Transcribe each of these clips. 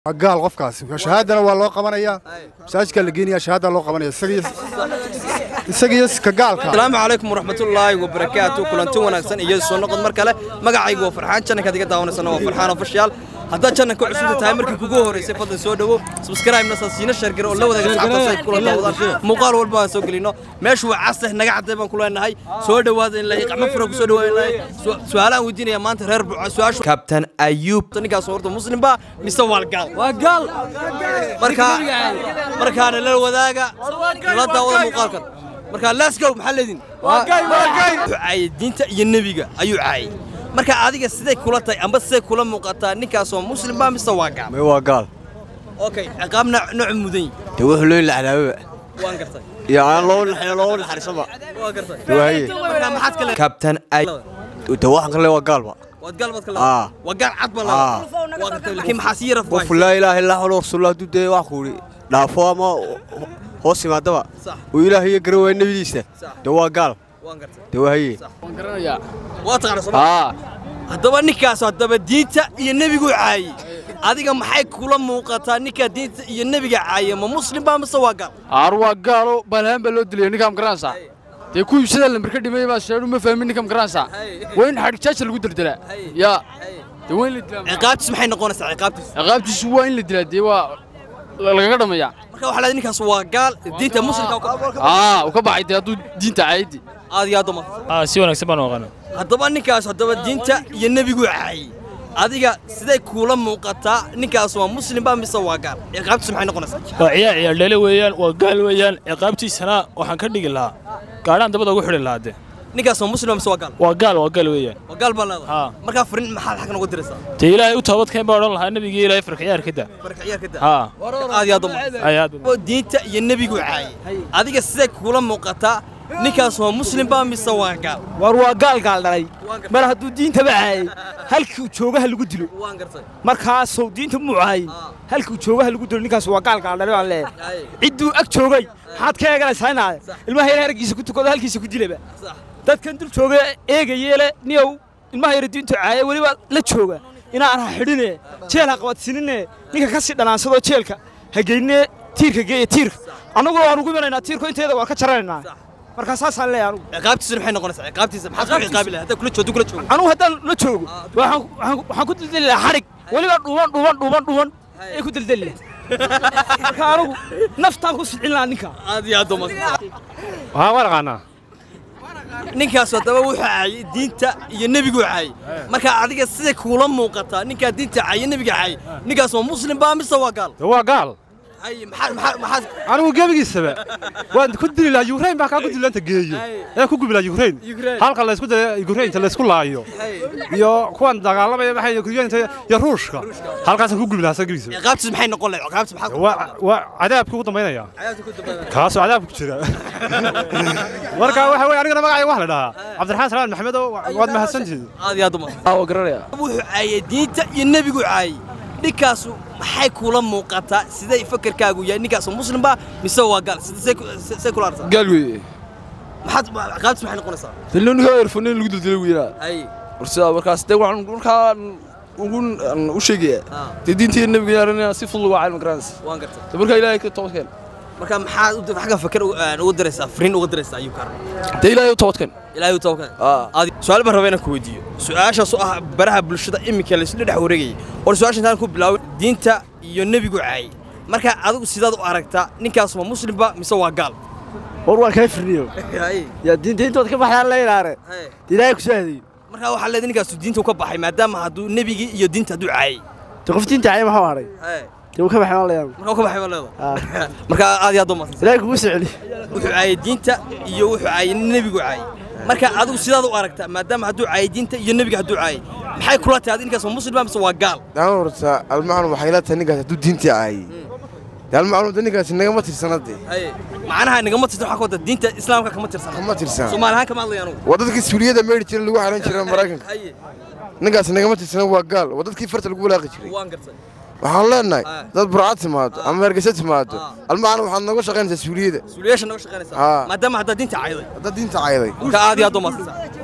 waa gaal qofkaasi shahaadana waa loo qabanayaa masaajidkaa la geenayaa shahaada loo qabanaya isagiyo ka gaalka asalaamu calaykum waraxmatullaahi wabarakaatu kulanti wanaagsan iyo soo noqod mar kale magacaygu waa farxaan jannankaad iga daawanaysana waa farxaan ofishiyaal haddaad jannanka cusubta tahay markii kugu horeysay fadlan soo dhowo subscribe-na siina sheergare oo la wadaaga asxaabtaas ay kula daawadaan muuqaal walba aan soo gelino meeshu waa casah naga cadday baan ku leenahay soo dhowaada in lahi qacmo fura ku soo dhowaaday su-aalaan weydiinaya maanta reer buca su-aashu kabtan ayuub ninkaas horta muslim baa mise waa gaal waa gaal markaa markaana la wadaaga la daawada muuqaalkan markaa let's go maxaa leedin wuxuu caayay diinta iyo nebiga ayuu caayay marka adiga siday kula tahay amba siday kula muuqataa ninkaasoo muslim baa mise waa gaal may waa gaal okay ciqaab nooc mudan yihi dee wuxuu loo laxlaababa waan gartay iyo aan loo naxayo loo naxariisaba waan gartay waaye marka maxaad kale kabtan ay dee waxaan kale waa gaalba waad gaal baad kale Aa. waa gaal cad baa Aa. waa gartay laakiin maxaa sii yara qof laa ilaaha illaa xawla rasuulullah hadduu dee wax ku idhi dhaafo ama hoos yimaadaba Sax. uu ilaahay garan waaya nebidiisa Sax. dee waa gaal waan gartay dee waa haye waa taqaana soo haddaba ninkaas haddaba diinta iyo nebigu caayey adiga maxay kula muuqataa ninkaa diinta iyo nebiga caayay ma muslim baa mise waa gaal aar waa gaalo baalahaan baa loo dilay ninkaam garanaysaa dee kuwii sida lambar ka dhimay baa sheedhu ma fahmin ninkaam garanaysaa waa in xadhigjaasha lagu deldelaa yaa dee waa in la dilaa ciqaabtiis maxay noqonaysaa ciqaabtiis ciqaabtiisu waa in la dilaa dee waa lagaga dhamayaa marka waxaa leedahay ninkaas waa gaal diinta muslimka uu ka baxay. aa uu ka baxay dee hadduu diinta caayadi aad iyo aad uma Ah, si wanaagsan baan u aqaana haddaba ninkaas haddaba diinta iyo nebigu caayay adiga siday kuula muuqataa ninkaas waa muslim baa mise waa gaal ciqaabtiis maxay noqonaysaa waa ciyaar ciyaar dhele weeyaan waa gaal weeyaan ciqaabtiisana waxaan ka dhigi lahaa gaadhaan dabada ugu xidhi lahaa de ninkaas waa muslim baa mise waa gaal waa gaal waa gaal weeyaan waa gaal baa leedahay Haa. markaa farin maxaad xaggan uga diraysaa dee ilaahay u toobadkeen baa odhan lahaa nebigii ilaahay farka ciyaar ka daa marka ciyaar ka daa haa aad iyo aad uma ay aad oo diinta iyo nebigu caayay adiga siday kuula muuqataa ninkaas waa muslim baa mise waa gaal war waa gaal gaal dhalay Waan gartay. mar hadduu diintaba caayay halkii uu joogaha lagu dilo waan gartay markaasow diinta muu caayay halkii uu joogaha lagu dilo ninkaas waa gaal gaal dhalay baan leeyahay Ay. cidduu ag joogay maxaad ka eeganaysaa inaade ilmaha yar hargiisa ku tukado halkiisa ku dilaba sax dadkan dul jooga eegayeele niyow ilmaha yar diintu caayay weliba la jooga inaan ha xidhine jeel ha qabadsinine ninka ka sii dhanaansadoo jeelka ha geyne tiirka geeya tiirka annagu waan ugu imanaynaa tiirko inteeda waan ka jaranaynaa markaa saasaan leeyahay anugu ciqaabtiisuna maxay noqonaysaa ciqaabtiisa maxaad ku ciqaabi lahaa haddaa kula joogto kula joogo anugu haddaan la joogo waxaan waxaan- waxaan ku dildeli lahaa xadhig weliba dhuuban dhuuban dhuuban dhuuban ay ku dildeli lahaa marka anugu naftaan ku silcin lahaa ninka aad iyo aad uma waxaan waan aqaanaa ninkaas haddaba wuxuu caayay diinta iyo nebigu caayay marka adiga siday kuula muuqataa ninkaa diinta caayay nebiga caayay ninkaas waa muslim baa mise waa gaal dee waa gaal hay maxaa maxaa maxaad anigu gebigiisaba waan ku dili lahaa yukrain baa kaa ku dili inta geeyo ee ku gubi lahaa yukrain Ukraine. halka laysku daya yukrainta laysku laayo hay iyo kuwan dagaalamaya maxay yukrainta iyo ruushka halkaasaan ku gubi lahaa sa gebigiisaba ciqaabtiis maxay noqon lahayd ciqaabtiis maxaad waa waa cadaabkii ugu dambaynaya ciqaabtiis ku dambeeyay kaasoo cadaabka ku jira marka waxa weye anigana magacayga wax la dhahaa cabdiraxmaan salaan maxamed oo waad mahadsantihiin aad iyo aad uma waa garanaya wuxuu caayay diinta iyo nebigu caayay ninkaasu maxay kuula muuqataa siday fakarkaagu yahay ninkaasu muslim baa mise waa gaal sida say ku- say kula arsaa gaal weeye maxaad ciqaabtiis maxay noqonaysaa dee ninka erfanin lagu dildilay weynaa hay warsidaa markaas dee waxaan markaan ugu u sheegayaa Ah. dee diintii nebiga yaaranaya si fudud waa caalmi garanaysa waan gartay dee markaa ilaahay ka toobadkeen marka maxaad u xagga fakar u- aan uga diraysaa fariin uga diraysaa ayuu kaar dee ilaahay u toobadkeen ilaahay u tawakkal Ah. aadi su'aal baan rabaa inaan ku weydiiyo su'aashaas oo ah baraha bulshada iminka la isla dhex wareegayay war su'aasha intaan ku bilaaway diinta iyo nebigu caayay marka adigu sidaad u aragtaa ninkaas waa muslimba mise waa gaal war waan kaa firniyo yaa diinta intood ka baxdaan la ilaare ilaahay ku soo hadayo marka waxaa leedahay ninkaasu diinta u ka baxay maadaama hadduu nebigii iyo diinta hadduu caayay de qof diinta caayay maxuu hadhay dee uu ka baxay waan leeyahay marka u ka baxay baa leedahay marka aad iyo aad u mahadsan ilaahay kugu soo celi wuxuu caayay diinta iyo wuxuu caayay nebigu caayay marka adigu sidaad u aragtaa maadaama hadduu caayay diinta iyo nebiga hadduu caayay maxay kula tahay adi ninkaas waa muslimba mise waa gaal daan horta almacnu waxay la tahay ninkaas hadduu diintii aayay dee almacnu de ninkaasi nagama tirsanade macnaha nagama tirsan waxaa ka wada diinta islaamka kama tirsan kama tirsan soomaali ahaan kama hadlaya anugu waa dadkii suuliyada meydhi jira lagu xaran jira maraykanka ninkaas nagama tirsana waa gaal waa dadkii farta lagu walaaqi jiray waan gartay waxaan leenahay Ah. dad burcad timaado ama hargeysa timaado Ah. almacnu waxaad nooga shaqaynaysaa suuliyada suuliyaasha naga shaqaynaysaa Ah. maadaama haddaa diinta cayday haddaad diinta cayday marka aad iyo aad u mahadsan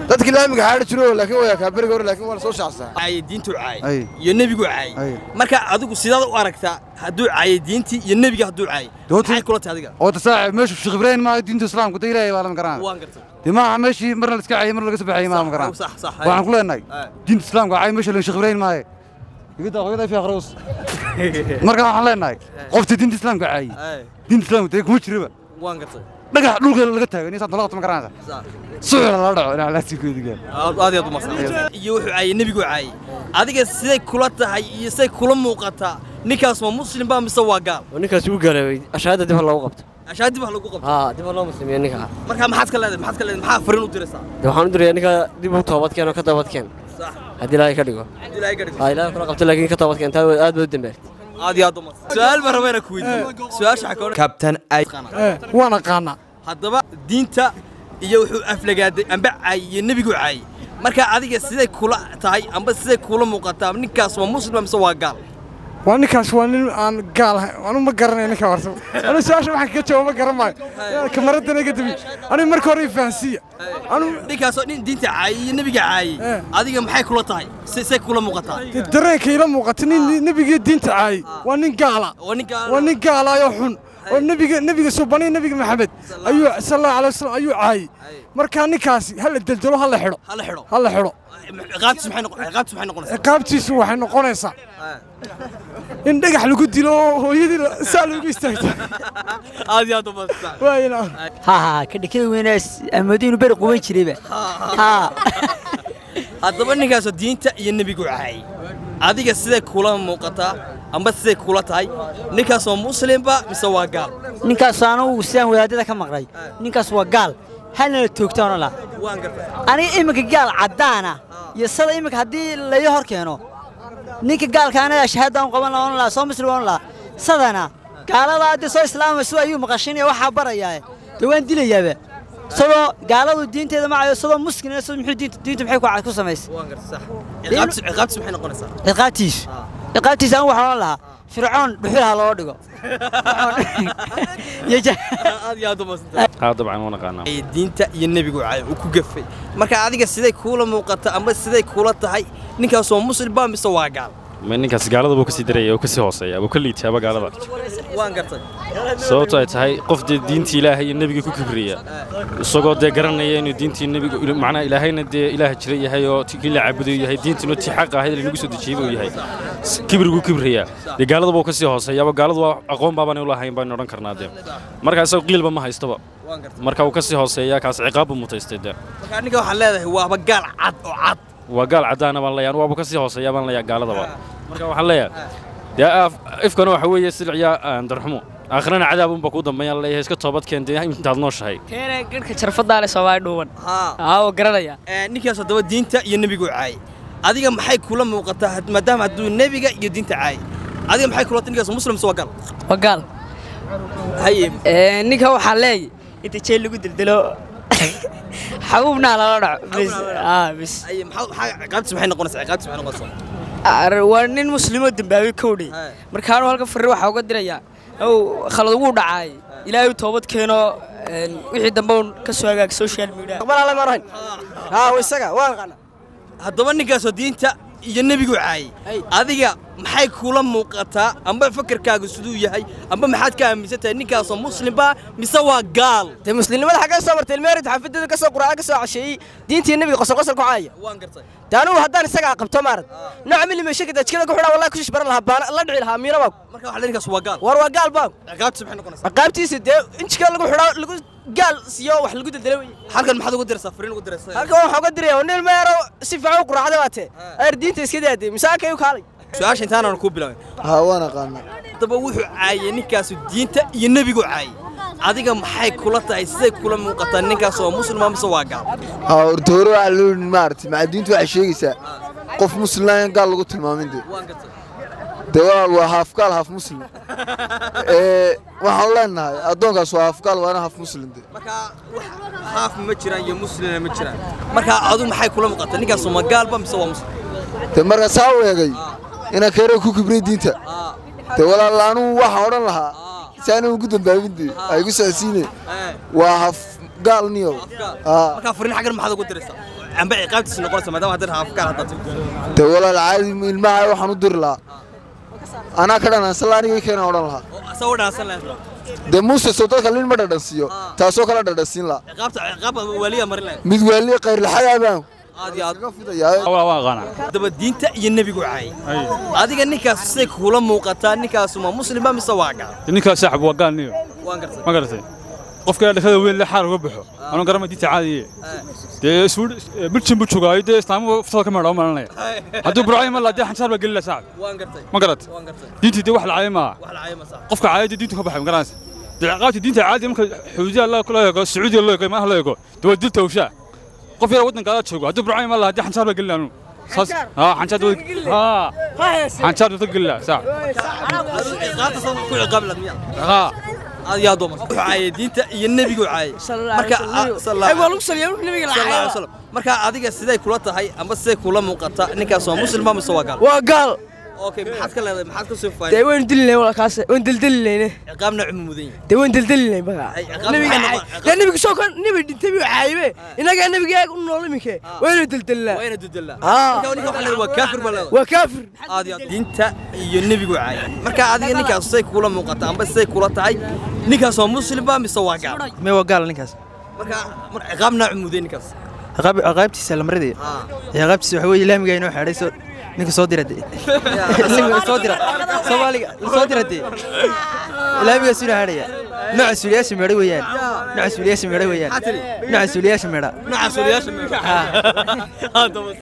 dadkii laamiga xaadhi jiro laakiin waa kaa beriga hore laakiin waa la soo shaacsaa caayay diintu caayay Ay. iyo nebigu caayay Ay. marka adigu sidaad u aragtaa hadduu caayay diintii iyo nebiga hadduu caayay Doonta- maxay kula tahay adiga oo tasaaxib meeshu Sheekh Ibrahim ma diinta islaamka da ilaahay baa la garanaa waan gartay dee maaha meeshii marna la iska caayay marna laga soo baxayay maaha ma garanaa sax sax waxaan ku leenahay Ay. diinta islaamka caay meesha la Sheekh Ibrahim maahe igada hooyada fi akhroos marka waxaan leenahay qofta diinta islaamka caayay Ay, diinta islaamka dee kuma jiraba waan gartay dhagax dhulka laga taagan inaysan dalaqta ma garanaysa Sax. suuxla la dhaco inaa laasigeedu gaan aad aad aad u masan iyo wuxuu caayay nebigu caayay adiga siday kula tahay iyo siday kula muuqataa ninkaas ma muslim baa mise waa gaal ninkaas uu gaaloobay ashaada dib loogu qabto ashaadib wax lagu qabto haa dib loo muslimiyo ninka marka maxaad ka leedahay maxaad ka leedahay maxaa fariin u diraysaa de waxaan u dirayaa ninka dib u toobadkeen oo ka toobadkeen sax haddii ilaahay ka dhigo haddii ilaahay ka dhigo haa ilaahay kula qabto laakiin ka toobadkeen taa aad baad u dambaartay aad iyo aad u masan su'aal baan rabaa inaan ku weydiiyo su-aasha waxaa ka odhan kabtan ay waan aqaanaa haddaba diinta iyo wuxuu aflagaaday amba caayay iyo nebigu caayay marka adiga siday kula tahay amba siday kula muuqataa ninkaas waa muslim mise waa gaal waa ninkaas waa nin aan gaal ahayn anu ma garanay ninka horta anu su-aasha waxaan kaga jawaabo garan maayo kamaradana iga dabi aniga marka hore ifahansiiya anu ninkaasoo nin diinta caayay iyo nebiga caayay Eh. adiga maxay kula tahay si- say kula muuqataa dee dareenka ila muuqata nin nebigiyo diinta caayay waa nin gaala waa nin gaal waa nin gaalaayoo xun oo nebiga nebiga subaniya nebiga maxamed ayuu sal allahu alay wasalam ayuu caayay markaa ninkaasi ha la deldelo ha la xidho hala xidho ha la xidho ciqaabtiisu maxay noqon ciqaabtiisu maxay noqonaysaa ciqaabtiisu waxay noqonaysaa in dhagax lagu dilo oo hooyadii la- saa loogu istaagto aad iyo aad u maadsan waayna ها ها كده كده ويناس المدينة برق وين شريبة ها haddaba ninkaasoo diinta iyo nebigu caayay adiga siday kula muuqataa amba siday kula tahay ninkaasoo muslimba mise waa gaal ninkaas anagu sidaan wadaadada ka maqlay ninkaas waa gaal halna la toogtaan oo la waan gartay aniga iminka gaal caddaana iyo sada iminka haddii laga hor keeno ninka gaalka anaga shahaadaan qaban lahaa oon lahaa soo muslim oon lahaa sadana gaalada hadda soo islaamayso ayuu maqashinaya waxaa barayaa dee waan dilayaaba sadoo gaaladu diinteeda macayo sadoo muslimina sadoo muxuu diinta diinta maxay ku cad ku samaysay waan gartay sax ciqaabtiisu ciqaabtiisu maxay noqonaysaa ciqaabtiisu ciqaabtiisa anigu waxaan ohan lahaa fircoon dhuxul ha loo dhigo iyo ja- aad iyo aad u maadsan haa dabcan waan aqaanaa ay diinta iyo nebigu caay uu ku gafay marka adiga siday kuula muuqata amba siday kula tahay ninkaasoo muslim baa mise waa gaal ma ninkaas gaalada buu kasii daraya oo kasii hooseeya buu ka liitaaba gaalada waan gartay sababto ay tahay qof dee diintii ilaahay iyo nebiga ku kibriya isagoo dee garanaya inuu diintii nebiga macnaha ilaahayna dee ilaah jira yahay oo ti- kii la caabudayo yahay diintuna tii xaq ahayd lanagu soo dejiyey buu yahay S- kibriguu kibraya dee gaalada buu kasii hooseeyaaba gaaladu waa aqoon baaban u lahayn baan odhan karnaa dee marka isagoo qiilba ma haystoba waan gartay marka uu kasii hooseeya kaas ciqaab buu mutaystay dee marka ninka waxaan leedahay waaba gaal cad oo cad waa gaal caddaana baan leeyahay waaba kasii hooseeya baan leeyahay gaaladaba marka waxaan leeyahay dee af- ifkana waxa weeye silciya aan darxumo aakhirana cadaab unba kuu dambeeyaan leeyahay iska toobad keen dee intaad nooshahay keene gadhka jarfadaa le soomaali dhuuban haa aa oo garanaya Ee, ninkaas haddaba diinta iyo nebigu caayay adiga maxay kula muuqataa had- maadaama hadduu nebiga iyo diinta caayay adiga maxay kula tahay ninkaas muslim mise waa gaal waa gaal haye Ee, ninka waxaa leeyahy inta jeel lagu dildilo xabuubnaa lala dhaco bis aa bis haye maxaa maxaa ciqaabtiisu maxay noqonaysaa ciqaabtiisu maxay noqonaysaa Ar- waa nin muslimoo dambaabay kowdhay Hey. markaanu halka farri waxaa uga dirayaa ow khalad ugu dhacaay ilaahay u toobad keeno een, wixii dambe un ka soo hagaag social media haddaba ninkaasoo diinta iyo nebigu caayay adiga maxay kula muuqataa amba fakarkaagu siduu yahay amba maxaad ka aaminsan tahay ninkaasoo muslimba mise waa gaal dee muslimnimada xaggee soo martay ilmeerid xaafadeeda ka soo quraan ka soo casheeyey diintii nebiga qosol qosol ku caaya waan gartay dee anugu haddaan isagaa qabto maarad nooca milimeesha kada jikada ku xidhaa wallahi kushish baran lahaa baana la dhici lahaa miina baa marka waxaa ninkaas waa gaal war waa gaal baa ciqaabtiisu maxay noqonaysaa ciqaabtiisa dee in jikada lagu xidhaa lagu gaal siyo wax lagu daldala weye halkan maxaad ugu diraysaa fariin ugu diraysaa halkan waxaa uga diraya nin meero si fiican u quraacda baa tee ayar diinta iska daadee misaakay u kaalay su-aasha intaanaan kuu bilaabin haa waan aqaanaa haddaba wuxuu caayay ninkaasu diinta iyo nebigu caayay adiga maxay kula tahay siday kula muuqataa ninkaas oo muslima mise waa gaal haa horta hore waxaa loo yidhi maaragtay macadiintu waxay sheegaysaa qof muslimna in gaal lagu tilmaamin dee waan gartay dee waa waa haaf gaal haaf muslim ee waxaan leenahay addoonkaas waa haaf gaal waana haaf muslim dee marka wax haaf ma jiraan iyo muslimna ma jiraan marka adigu maxay kula muuqataa ninkaas ma gaalba mise waa muslim dee marka saa u eegay inaan keere ku kibrey diinta dee walaal anugu waxaan odhan lahaa si aanan ugu dambaabin dee ay igu socodsiine waa haaf gaal niyow haa marka fariin xaggan maxaad ugu diraysaa amba ciqaabtiisa noqonaysa maadaama haddii afkaar haddaad dee walaal caadi ilmaha waxaan u diri lahaa anaa ka dhanaansala anigay keena odhan lahaa asagoo dhaansan lahayd dee muuse soo dadka lin ma dhadhansiiyo taasoo kala dhadhansiin lahaa ciqaabta ciqaab waaliya marin lahayd mid waaliye kayrlaxadaa baan aad iyo aad waa aqaana daba diinta iyo nebigu caayay adiga ninkaas say kula muuqataa ninkaas ma muslima mise waa gaal ninkaas saaxib waa gaal niyo waan gartay ma garatay qofka dhakada weyn le xaar uga baxo anuu garama diinta caadiye dee bilchin buu joogaayo dee islaamuhu uftada ka meedha u malanaya hadduu burcay ma laa dee xansaar baa gelila saaxib waan gartay ma garat waan gartay diintii dee wax la caayo maaha wax la caayay ma sax qofka caayadii diintu ka baxay ma garanaysa dee ciqaabtii diinta caadiya marka xuduudiya loo eego sacuudiya loo eego maaha loo eego dee waa dil tawshaa qof yar waddanka adaa joogo hadduu burcay ma laa dee xansaar baa gelila anuu saas haa xansaar haa xansaar dadka gelila saaxib ciqaabta soo ku ciqaabi lahayd miya haa aad iyo aad u wuxuu caayay diinta iyo nebigu caayay marka ay waa lagu saliyaa wuxuu nabiga la sallallahu alayhi caayay wasallam marka adiga siday kula tahay amba siday kula muuqata ninkaas waa muslima mise waa gaal waa gaal okay maxaad ka leedahay maxaad ka soo dee faa'iiday waynu dilinay wala kaas waynu dildilinayne ciqaabna cumu mudan yahay dee waynu dildilinay baga Ay, ciqaab nabiga maxay caay noqon- dee nabiga soo kan nabi dhintay buu caayibe inaga nabiga u nool iminke waynu dildilnaa waa ina dudalla Ah. marka ninka waxa leedahay waa kaafir baa leedahay waa kaafir aad iyo aad diinta iyo nebigu caayay marka adiga ninkaas siday kula muuqata amba siday kula tahay ninkaas waa muslima mise waa gaal me waa gaal ninkaas marka mar- ciqaabna cumu mudan ninkaas Ciqaab- ciqaabtiisa lamradii ciqaabtiisa waxa weeye laamiga inoo xeedhay soo ninka soo dira dee laamiga soo dira soomaaliga soo dira dee laamigaas inoo xeedhaya nooca suuliyaasha meedha weeyaan nooca suuliyaasha meedha weeyaan nooca suuliyaasha meedha nooca suuliyaasha meedha